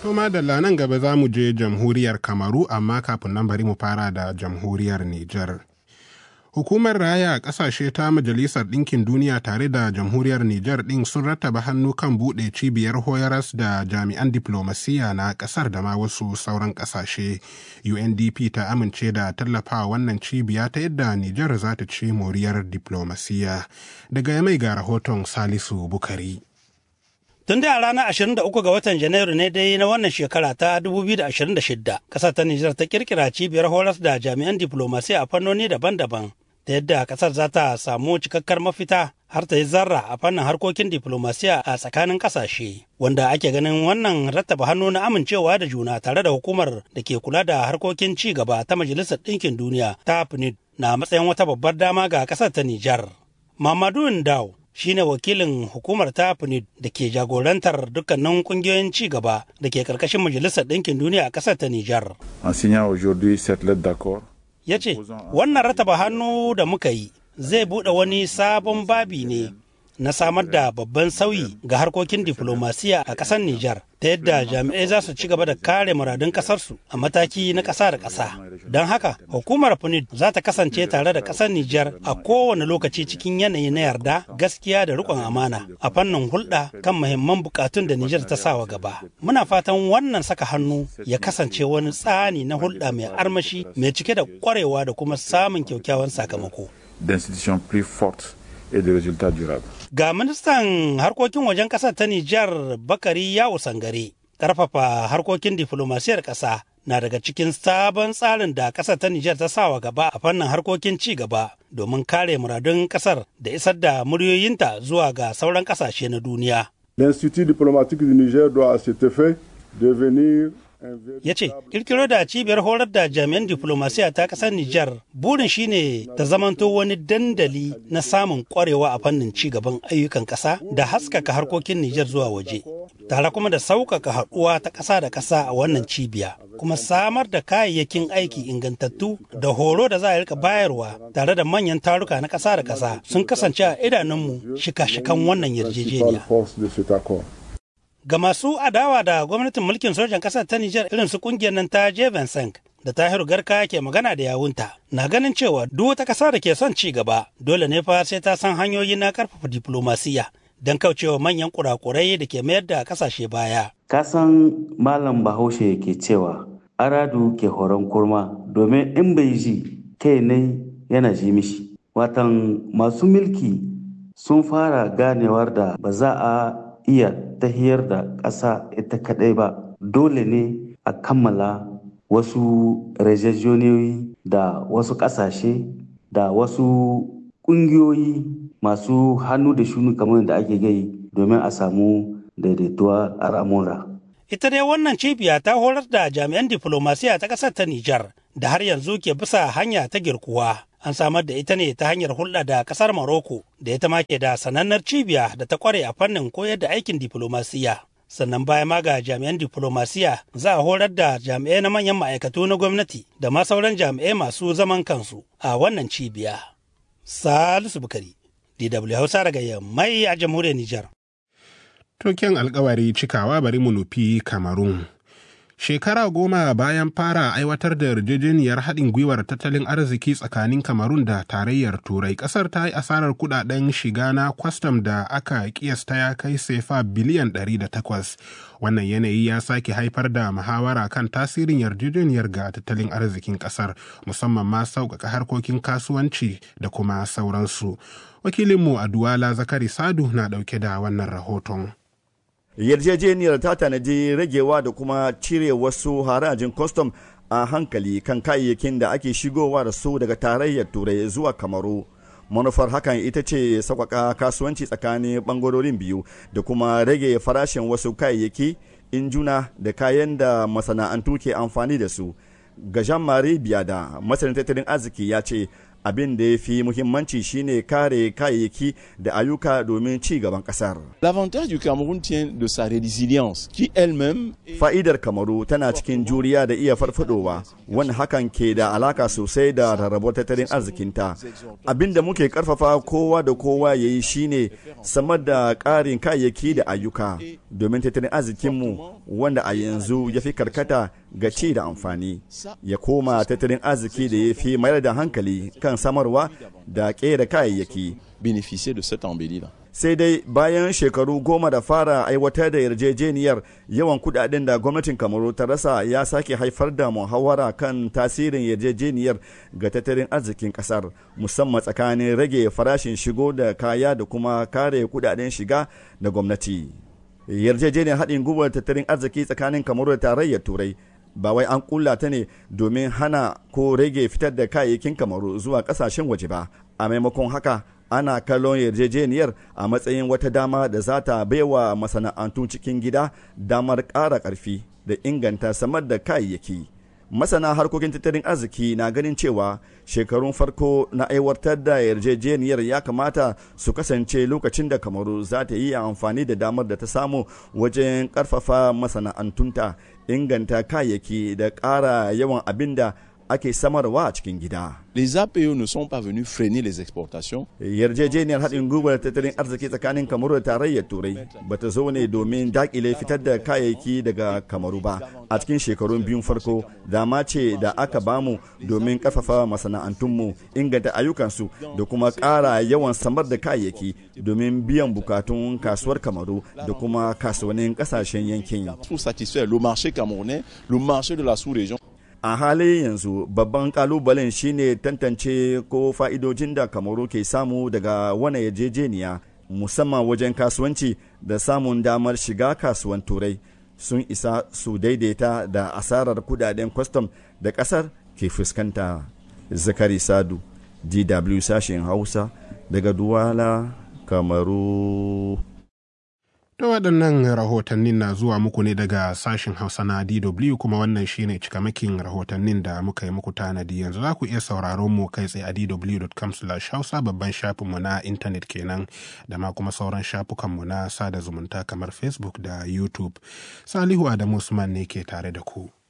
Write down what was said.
To madalla nan gaba za mu je jamhuriyar Kamaru amma kafin nan bari mu fara da jamhuriyar Nijar. Hukumar raya ƙasashe ta Majalisar Ɗinkin Duniya tare da jamhuriyar Nijar ɗin sun rattaba hannu kan buɗe cibiyar hoyaras da jami'an diplomasiya na ƙasar da ma wasu sauran ƙasashe. UNDP ta amince da tallafawa wannan cibiya ta yadda Nijar za ta ci moriyar diplomasiya. Daga mai ga rahoton Salisu Bukari. Tun da a ranar 23 ga watan Janairu ne dai na wannan shekara ta 2026, ƙasar ta Nijar ta kirkira cibiyar horas da jami'an diplomasiya a fannoni daban-daban, ta yadda ƙasar za ta samu cikakkar mafita har ta yi zarra a fannin harkokin diplomasiya a tsakanin ƙasashe, wanda ake ganin wannan rattaba hannu na amincewa da juna tare da hukumar da ke kula da harkokin ci gaba ta Majalisar Ɗinkin Duniya ta PNUD na matsayin wata babbar dama ga ƙasar ta Nijar. Mamadu Ndao shine wakilin hukumar ta PNUD da ke jagorantar dukkanin kungiyoyin ci gaba da ke karkashin majalisar ɗinkin duniya a ƙasar ta Nijar. Ya ce, wannan rataba hannu da muka yi zai buɗe wani sabon babi ne na samar da babban sauyi ga harkokin diflomasiya a ƙasar Nijar ta yadda jami'ai za su ci gaba da kare muradun ƙasarsu a mataki na ƙasa da ƙasa. Don haka, hukumar PNUD za ta kasance tare da ƙasar Nijar a kowane lokaci cikin yanayi na yarda, gaskiya da riƙon amana a fannin hulɗa kan muhimman buƙatun da Nijar ta sawa gaba. Muna fatan wannan saka hannu ya kasance wani tsani na hulɗa mai armashi, mai cike da ƙwarewa da kuma samun kyakkyawan sakamako. D'institutions plus fortes et de résultats durables. Ga ministan harkokin wajen ƙasar ta Nijar Bakari Yawo Sangare, ƙarfafa harkokin diflomasiyar ƙasa na daga cikin sabon tsarin da ƙasar ta Nijar ta sawa gaba a fannin harkokin ci gaba domin kare muradun ƙasar da isar da muryoyinta zuwa ga sauran ƙasashe na duniya. L'Institut diplomatique du Niger doit à cet effet devenir ya ce kirkiro da cibiyar horar da jami'an diplomasiya ta kasar Nijar burin shine ta zamanto wani dandali na samun kwarewa a fannin ci gaban ayyukan ƙasa da haskaka harkokin Nijar zuwa waje tare kuma da sauƙaƙa haɗuwa ta ƙasa da ƙasa a wannan cibiya kuma samar da kayayyakin aiki ingantattu da horo da za a rika bayarwa tare da manyan taruka na ƙasa da ƙasa sun kasance a idanunmu shika-shikan wannan yarjejeniya. Ga masu adawa da gwamnatin mulkin sojan ƙasar ta Nijar irin su kungiyar nan ta Jevensank da Tahiru Garka ke magana da yawunta na ganin cewa duk wata ƙasa da ke son ci gaba dole ne fa sai ta san hanyoyi na ƙarfafa diplomasiya don kaucewa manyan kurakurai da ke mayar da ƙasashe baya. Kasan Malam Bahaushe ke cewa aradu ke horon kurma domin in bai ji kai ne yana ji mishi. Watan masu mulki sun fara ganewar da ba za a iya tahiyar da ƙasa ita kaɗai ba dole ne a kammala wasu rejejoniyoyi da wasu ƙasashe da wasu ƙungiyoyi masu hannu da shunu kamar da ake gai domin a samu daidaituwa a ramura. Ita dai wannan cibiya ta horar da jami'an diflomasiya ta ƙasar ta Nijar da har yanzu ke bisa hanya ta girkuwa. an samar da ita ne ta hanyar hulɗa da ƙasar Maroko da ita ma ke da sanannar cibiya da ta kware a fannin koyar da aikin diflomasiya. Sannan baya ma ga jami'an diflomasiya za a horar da jami'ai na manyan ma'aikatu na gwamnati da ma sauran jami'ai masu zaman kansu a wannan cibiya. Salisu Bukari, DW Hausa daga Yammai a jamhuriyar Nijar. Token alkawari cikawa bari mu nufi Kamarun. Shekara goma bayan fara aiwatar da yarjejeniyar haɗin gwiwar tattalin arziki tsakanin Kamarun da tarayyar Turai, ƙasar ta yi asarar kuɗaɗen shiga na kwastam da aka kiyasta ya kai sefa biliyan 108. Wannan yanayi ya sake haifar da muhawara kan tasirin yarjejeniyar ga tattalin arzikin ƙasar, musamman ma sauƙaƙa harkokin kasuwanci da kuma sauransu. Wakilinmu a Duwala Zakari Sadu na ɗauke da wannan rahoton. yarjejeniyar ta tanadi ragewa da kuma cire wasu harajin kwastam a hankali kan kayayyakin da ake shigowa da su daga tarayyar turai zuwa kamaru manufar hakan ita ce sauƙaƙa kasuwanci tsakanin ɓangarorin biyu da kuma rage farashin wasu kayayyaki injuna da kayan da masana'antu ke amfani da su ga jean marie biada masanin tattalin arziki ya ce abin da ya fi muhimmanci shine kare kayayyaki da ayyuka domin ci gaban kasar. L'avantage du Cameroun tient de sa résilience qui elle-même Fa'idar Kamaru tana cikin juriya da iya farfadowa wani hakan ke da alaka sosai da rarrabuwar tattalin arzikinta. Abin da muke karfafa kowa da kowa ya yi shine samar da ƙarin kayayyaki da ayyuka domin tattalin arzikinmu wanda a yanzu ya fi karkata ga ci da amfani ya koma tattalin arziki da ya fi mayar da hankali kan samarwa da ƙera kayayyaki. bénéficier de cette embellie-là. sai dai bayan shekaru goma da fara aiwatar da yarjejeniyar yawan kudaden da gwamnatin kamaru ta rasa ya sake haifar da muhawara kan tasirin yarjejeniyar ga tattalin arzikin kasar musamman tsakanin rage farashin shigo da kaya da kuma kare kudaden shiga da gwamnati yarjejeniyar haɗin gwiwar tattalin arziki tsakanin kamaru da tarayyar turai ba wai an kulla ta ne domin hana ko rage fitar da kayayyakin kamaru zuwa kasashen waje ba a maimakon haka ana kallon yarjejeniyar a matsayin wata dama da za ta baiwa masana'antun cikin gida damar ƙara ƙarfi da inganta samar da kayayyaki masana harkokin tattalin arziki na ganin cewa shekarun farko na aiwatar da yarjejeniyar ya kamata su kasance lokacin da kamaru za ta yi amfani da damar da ta samu wajen ƙarfafa masana'antunta inganta kayayyaki da ƙara yawan abin da ake samarwa a cikin gida. Les APE ne sont pas venus freiner les exportations. Yarjejeniyar haɗin gwiwar tattalin arziki tsakanin Kamaru da tarayyar Turai ba ta zo ne domin dakile fitar da kayayyaki daga Kamaru ba. A cikin shekarun biyun farko, dama ce da aka bamu domin ƙarfafa masana'antunmu, inganta ayyukansu da kuma ƙara yawan samar da kayayyaki domin biyan bukatun kasuwar Kamaru da kuma kasuwannin ƙasashen yankin. Pour satisfaire le marché camerounais, le marché de la sous-région. a halin yanzu babban kalubalen shine tantance ko fa'idojin da kamaru ke samu daga wani yarjejeniya musamman wajen kasuwanci da samun damar shiga kasuwan turai sun isa su daidaita da asarar kudaden kwastam da kasar ke fuskanta zakari sadu dw sashen hausa daga duwala kamaru Da waɗannan rahotannin na zuwa muku ne daga sashen Hausa na DW kuma wannan shine cikamakin rahotannin da muka yi muku tanadi yanzu za ku iya sauraron mu kai tsaye a dw.com hausa babban shafinmu na intanet kenan da ma kuma sauran shafukanmu na sada zumunta kamar Facebook da YouTube. Salihu Adamu Usman ne ke tare da ku.